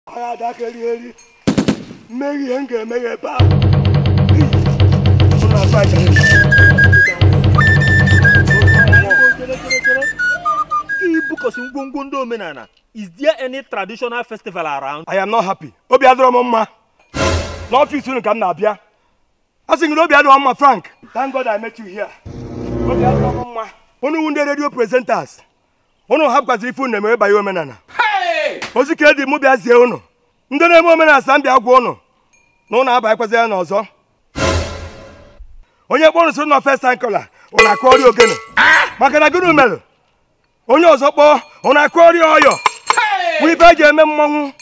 agha adakeri eri mmeri ihe m ga-emeghe ebe a Mụ na Abacha. ibukọsi ngwongwo ndị omenala is there any traditional festival around I am not happy. Obi adịrọ m mma. N'ọfịs unu ka m na-abịa. A sị gị na obi adịrọ m mma Frank. Thank God I met you here. Obi adịrọ m mma. Unu wụ ndị redio presenters. Unu hapụkwazị ife unu na-emere banye omenala. Ozi ka edi mụ bịa zie unu. Ndị na-eme omenala sa m bịa gwa unu. Na unu abanyekwazi ya n'ọzọ. Onye kpọọ unu so nọ first time caller, unu akụọrị ogene. Maka na gịnị mere? Onye ọzọ kpọọ, unu akụọrị ọyọ. Bụ ife eji eme mmọnwụ.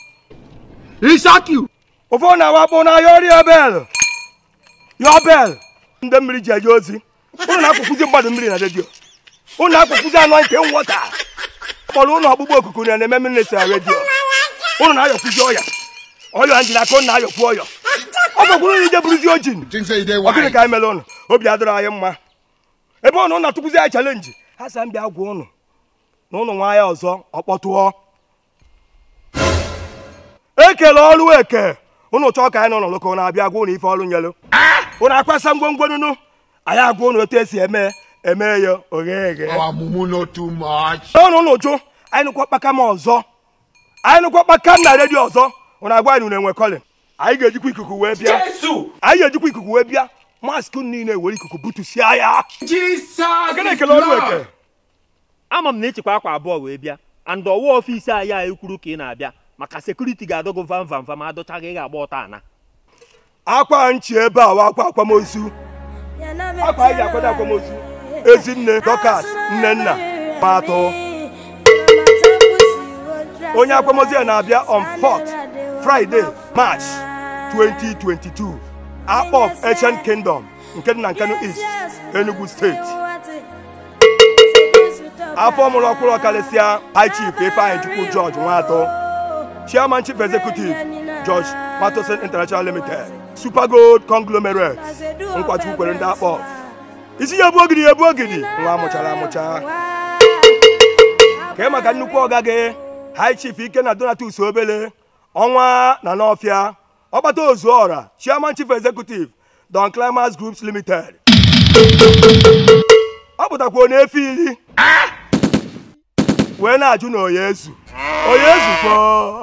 ụfọdụ na-awakpo na yọrịa bel yọ bel ndị mmiri ji eje ozi ụnụ na-akwụkwụzi mmadụ mmiri na redio ụnụ na-akwụkwụzi anụ nke nwọta kpọrọ ụlọ ọgbụgba okuku na na-eme mmiri na redio ụnụ na-ayọkwụzi ọya ọya ndị na-akọ na-ayọkwu ọyọ ọ bụkwuru na ije bụrụzi ojin Think say you dey ọ gịnị wise. ka anyị mere ụnụ obi adịrọ anyị mma ebe ụnụ na-atụkwụzi anyị chalenji ha sa m bịa gwa ụnụ na ụnụ nwa ya ọzọ ọkpọtụọ ekele ọrụ eke ụnụ chọọ ka anyị nọ n'ụlọ ka ụnụ abịa gwa ụnụ ife ọrụ nyelu ụnụ akwasa ngwongwo nunu anyị agwa ụnụ otu esi eme eme ya oghe eghe Our mumu no too much. ọnụ ụnụ jụ anyị nụkwa kpaka m ọzọ anyị nụkwa kpaka m na redio ọzọ ụnụ agwa anyị na enwe kọlin anyị ga-ejikwa ikuku wee bịa anyị ga-ejikwa ikuku wee bịa maskị unu niile were ikuku butusia ya Jesus. gịnị is ekele ọrụ Lord. eke ama m na ịchịkwa akwa abụọ wee bịa and ọwa ọfiisi anyị a ekwuru ka ị na-abịa maka sekuriti ga-adọgo vam vam vam adọchaghị ị ga-agba ọta ana akwa nchi ebe a wa akwa akwamozu akwa anyị ji akwado akwamozu ezinne dọkas nne nna ma atọ onye akwamozu ya na-abịa on 4th Friday March 2022 akpọ of Ancient Kingdom nke dị na Nkanu East Enugu steeti afọ mụrụ ọkwụrụ ọkarịsịa High Chief Ifeanyị Chukwu George Nwatọ Chairman Chief Executive George Matosin International Limited Super Gold Conglomerate nkwachukwu kwere ndị akpọ isi ya ebu ogidi ya ebu ogidi nwa amụchara amụcha kee maka nnukwu ọga gị High Chief Ikenna Donatus Obele ọnwa na n'ọfịa ọkpata ozuọra Chairman Chief Executive Don Climax Groups Limited ọ pụtakwa onye efe iri wee na-ajụ na oya ezu oya ezukwo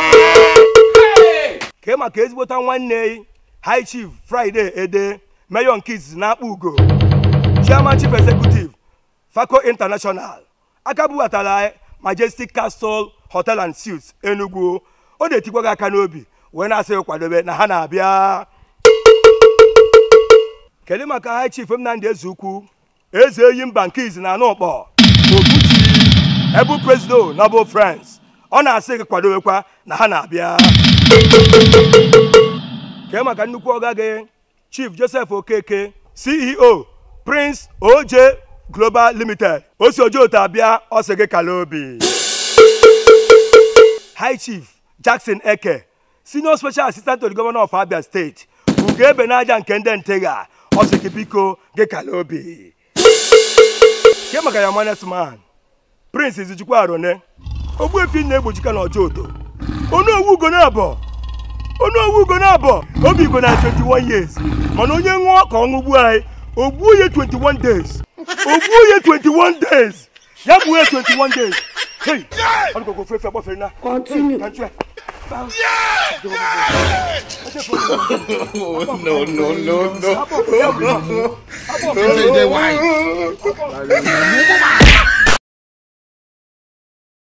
kee maka ezigbota nwanne High Chief Friday Ede Mayor nke izizi na-akpa ugo Chairman Chief Executive Faco International aka bubatara Majestic Castle Hotel and Suites Enugu ọ na-etikwa gị aka n'obi wee na-asị gị kwadobe na ha na-abịa kedu maka High Chief Nnamdi Ezukwu eze eyi mba nke izi na anụkpọ Obuchi ebu presido na bụ France ọ na-asị gị kwadowekwa na ha na-abịa kee maka nnukwu ọga gị Chief Joseph Okeke CEO Prince OJ Global Limited o si oje otu abịa ọ sị gị kala obi High Chief Jackson Eke Senior Special Assistant to the Governor of Abia State ugo ebe n'aja nke ndị ntega ọ sị gị biko gị kala obi kee maka ya manes man Prince Izijikwa Arone Ogbuefi na-egbojika na ọjọ odo onu owu ugo na-abọ onu owu ugo na-abọ obi igbo na 21 years mana onye ṅụọ ka ọ ṅụgbu anyị ogbuo ya 21 days ogbuo ya 21 days ya gbuo ya 21 days hey ọdụkọkọ ofe efe gbafere na continue No, no, no, no. Think say you dey wise. Mumu man.